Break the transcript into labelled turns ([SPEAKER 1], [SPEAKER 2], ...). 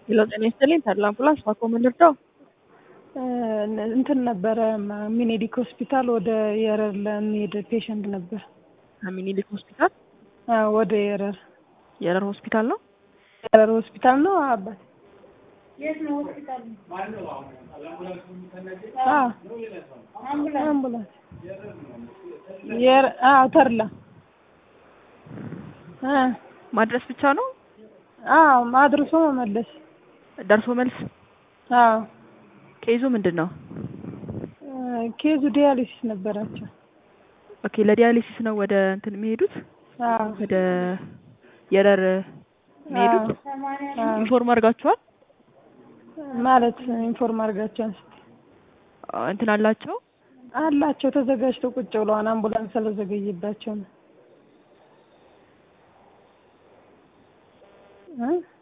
[SPEAKER 1] ሄሎ ጤና ይስጥልኝ ተድላ አምቡላንስ ባኮ ምን ልርዳው?
[SPEAKER 2] እንትን ነበረ ሚኒሊክ ሆስፒታል ወደ የረር ለሚሄድ ፔሸንት ነበር።
[SPEAKER 1] ከሚኒሊክ ሆስፒታል
[SPEAKER 2] አዎ፣ ወደ የረር
[SPEAKER 1] የረር ሆስፒታል ነው።
[SPEAKER 2] የረር ሆስፒታል ነው አባት አዎ፣ አምቡላንስ የረ አዎ፣ ተድላ እ
[SPEAKER 1] ማድረስ ብቻ ነው
[SPEAKER 2] አዎ፣ አድርሶ መመለስ
[SPEAKER 1] ደርሶ መልስ።
[SPEAKER 2] አዎ
[SPEAKER 1] ኬዙ ምንድን ነው?
[SPEAKER 2] ኬዙ ዲያሊሲስ ነበራቸው።
[SPEAKER 1] ኦኬ ለዲያሊሲስ ነው ወደ እንትን የሚሄዱት
[SPEAKER 2] አዎ
[SPEAKER 1] ወደ የረር የሚሄዱት።
[SPEAKER 2] አዎ።
[SPEAKER 1] ኢንፎርም አድርጋችኋል?
[SPEAKER 2] ማለት ኢንፎርም አድርጋቸውን
[SPEAKER 1] አ፣ እንትን አላቸው
[SPEAKER 2] አላቸው ተዘጋጅተው ቁጭ ብለዋን አምቡላንስ ስለዘገየባቸው ነው እ